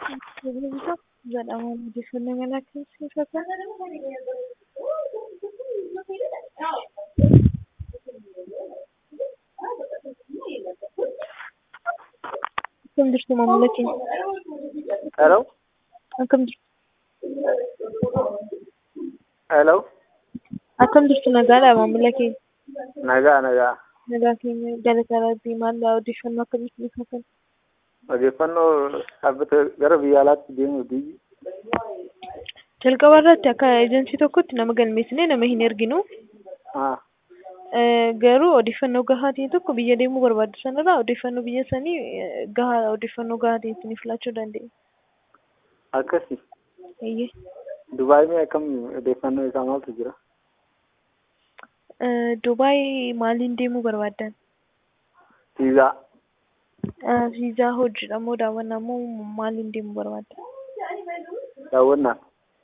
jedhama odeeffannoo mana keessatti akkam jirtu maamila keenya Hello? akkam jirtu Hello? akkam jirtu nagaadha maamila keenya Nagaa, nagaa. nagaa keenya galata rabbii maal odeeffannoo akkamitti nuuf kennu Odeeffannoo dhaabbata gara biyya alaatti deemuu biyyi. jalqaba irratti akka ejensii tokkotti nama galmeessine nama hin erginu Ah, Eh, garuu odeeffannoo gahaa ta'e tokko biyya deemuu barbaaddu sanarraa odeeffannoo biyya sanii eh, gahaa odeeffannoo gahaa ta'e isiniif laachuu dandeenya. akkasi. Eeyyee. Dubaay mee akkam odeeffannoo isaa maaltu jira? Eh, Dubaay maaliin deemuu barbaaddan? Viizaa. Eh, Viizaa hojiidha moo daawwannaa moo maaliin deemuu barbaaddan? Daawwannaa.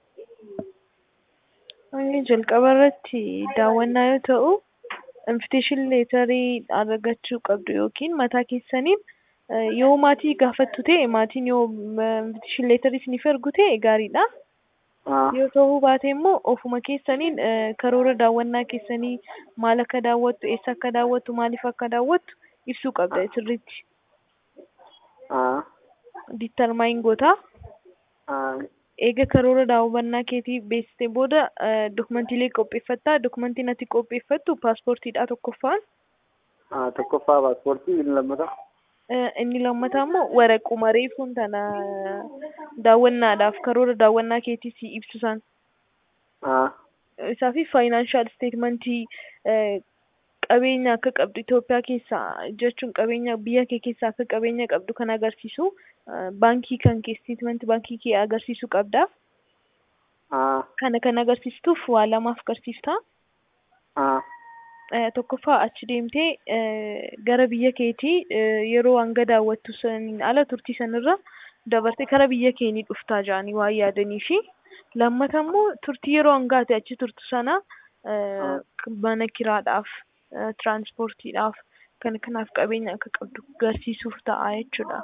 Inni jalqaba irratti daawwannaa yoo ta'u, invitation leetarii argachuu qabdu yookiin mataa keessaniin eh, yoo maatii gaafattu ta'e maatiin yoo invitation leetarii isiniif ergu ta'e gaariidha. Ah, yoo ta'uu baate immoo ofuma keessaniin eh, karoora daawwannaa keessanii maal akka daawwattu eessa akka daawwattu maaliif akka daawwattu ibsuu qabda sirriitti ah, ditarmaayin gootaa ah, eega karoora daawwannaa keetii beeksite booda eh, dokumantiilee qopheeffattaa dokumantiin ati qopheeffattu paaspoortiidha tokkoffaan ah, tokkoffaa paaspoortii inni lammataa. Eh, inni lammataa immoo waraquma reefuun tana daawwannaadhaaf karoora daawwannaa keetii si ibsu san Ah, isaa fi faayinaanshaal isteetmentii qabeenya akka qabdu Itoophiyaa keessaa jechuun qabeenya biyya kee keessaa akka qabeenya qabdu kan agarsiisu eh, baankii kan kee isteetmentii baankii kee agarsiisuu qabda. ah, Kana kan agarsiistuuf waa lamaaf agarsiifta. ah, Eh, Tokkoffaa achi deemtee eh, gara biyya keetii eh, yeroo hanga daawwattu saniin ala turtii sanirra dabartee kara biyya keenii dhuftaa jedhanii waan yaadanii fi lammata immoo turtii yeroo hangaate achi turtu sana eh, mana kiraadhaaf eh, tiraanspoortiidhaaf kan kanaaf qabeenya akka qabdu agarsiisuuf ta'a jechuudha.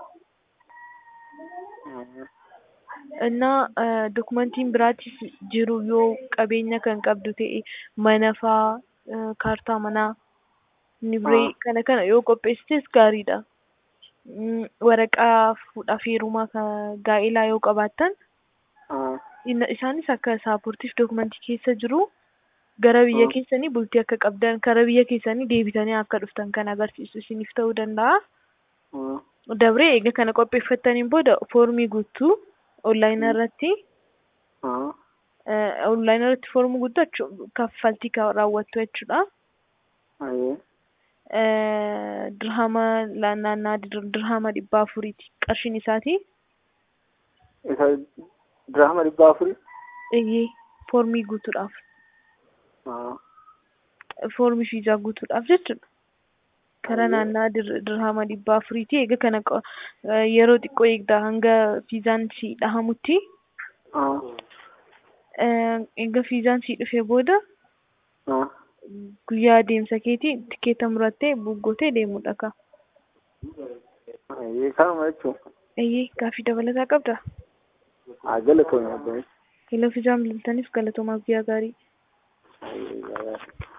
ah, እና ዶክመንtiin biraatis jiru yoo qabeenya kan qabdu ta'e mana faa eh, kaartaa manaa nibree Ah. kana kana yoo qopheessites gaariidha. Mm, Waraqaa fuudhaaf heerumaa kan gaa'elaa yoo qabaattan ah, inna- isaanis akka saaportiif dokumentii keessa jiru gara biyya Ah. keessanii bultii akka qabdan kara biyya keessanii deebitanii akka dhuftan kan agarsiisu isiniif ta'uu danda'a. ah, Dabree eega kana qopheeffattaniin booda foormii guutuu onlaayinii irratti ah, onlaayinii irratti foormii guuttachuun kaffaltii kan raawwattu jechuudha. ayyee. Eh, Dirhama la- naannaa dir- dirhama dhibba afuriiti qarshiin isaati. Isa dirhama dhibba afurii? Eeyyee foormii guutuudhaaf Ah, foormii fiizaa guutuudhaaf jechuudha. Kara Ayyee. naannaa dir- dirhama dhibba afuriiti eega kana qo- eh, yeroo xiqqoo eegda hanga fiizaan si dhahamutti ah, eh, eega fiizaan si dhufee booda ah, guyyaa deemsa keetii tikeeta murattee buggootee deemuudha ka. ayyee kanuma jechuun. Eeyyee gaaffii dabalataa qabda. Haa galatoomii abboon. Hello fiizaan bilbiltaniif galatoomaaf guyyaa gaarii. Ayyee, gaariidha.